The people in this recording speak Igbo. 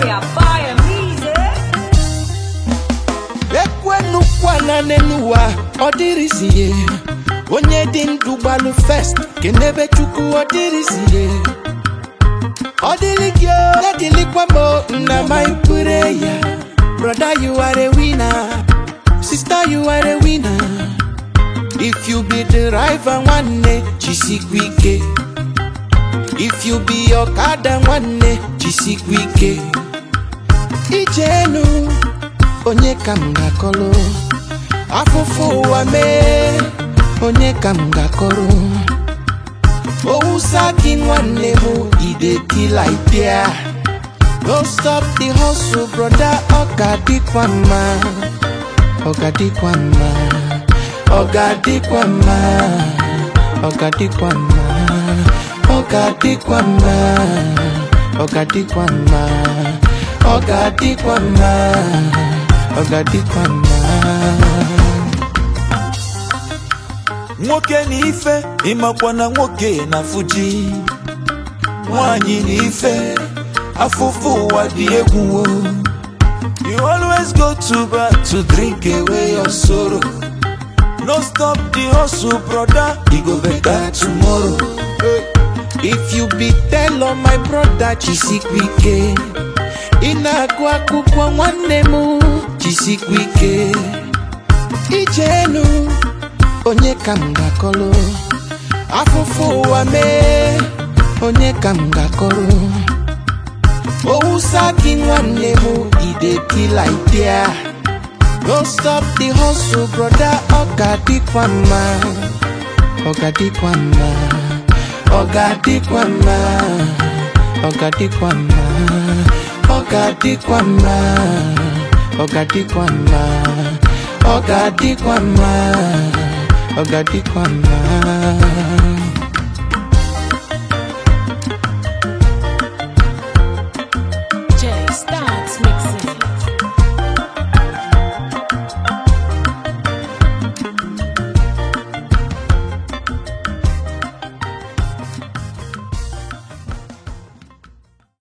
Area fire music. ekwenukwana n'ụwa ọ dịrịzie onye dị ndụ gbalụ fest kenebe chukwu ọ dịrịzie ọ dịrị gị o, na-adịlịkwa m o, nna ma ikpere ya broda you are a winner sister you are a winner if you be the driver nwanne jisikwa ike if you be ọkada nwanne jisikwa ike ijenu onye ka m ga-akọrọ afụfụ ụwa mee onye ka m ga-akọrọ owusa gị nwanne m idekila idea no stop the hustle broda ọ ga-adịkwa mma ọ ga-adịkwa mma ọ ga-adịkwa mma ọ ga-adịkwa mma ọ ga-adịkwa mma ọ ga-adịkwa mma ọ ga-adịkwa mma ọ ga-adịkwa mma nwoke na ife ịmakwa na nwoke na fuji nwanyị na ife afụfụ ụwa dị egwu o. you always go to bar to drink away your sorrow no stop the hustle brother e go better tomorrow if you be tell my brother jisikwa ike ị na-agụ akwụkwọ nwanne m jisikwa ike ijenu onye ka m ga-akọrọ afụfụ ụwa mee onye ka m ga-akọrọ owusa gị nwanne m idekila idea no stop the hustle broda ọ ga-adịkwa mma ọ ga-adịkwa mma ọ ga-adịkwa mma ọ ga-adịkwa mma ọ ga-adịkwa mma ọ ga-adịkwa mma ọ ga-adịkwa mma ọ ga-adịkwa mma